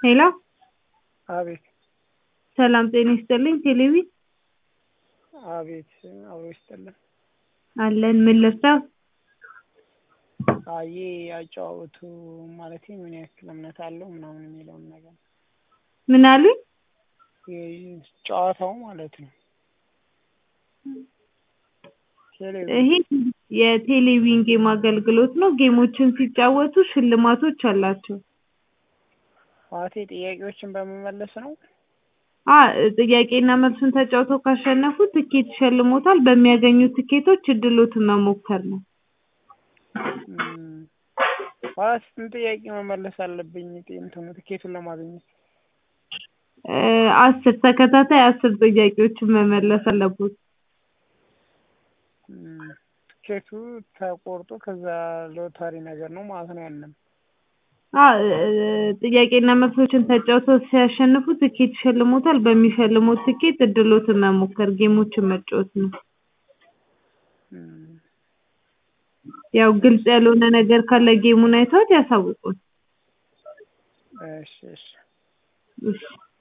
ሄሎ አቤት ሰላም ጤና ይስጥልኝ ቴሌቪ አቤት አብሮ ይስጥልን። አለን ምን ልርዳው? አዬ አጨዋወቱ ማለት ምን ያክል እምነት አለው ምናምን የሚለውን ነገር ምን አሉኝ? ይህ ጨዋታው ማለት ነው። ቴሌቪዥን ይሄ የቴሌቪዥን ጌም አገልግሎት ነው። ጌሞችን ሲጫወቱ ሽልማቶች አላቸው። ማለቴ ጥያቄዎችን በመመለስ ነው። አ ጥያቄና መልሱን ተጫውተው ካሸነፉ ትኬት ይሸልሞታል። በሚያገኙት ትኬቶች እድሎትን መሞከር ነው። እም፣ ማለት ስንት ጥያቄ መመለስ አለብኝ እንትኑ ትኬቱን ለማግኘት? እ አስር ተከታታይ አስር ጥያቄዎችን መመለስ አለቦት። እም፣ ትኬቱ ተቆርጦ ከዛ ሎተሪ ነገር ነው ማለት ነው ያለም አ ጥያቄና መልሶችን ተጫውተው ሲያሸንፉ ትኬት ይሸልሞታል። በሚሸልሙት ትኬት እድሎትን መሞከር ጌሞችን መጫወት ነው። እም፣ ያው ግልጽ ያልሆነ ነገር ካለ ጌሙን አይተውት ያሳውቁን። እሺ እሺ እሺ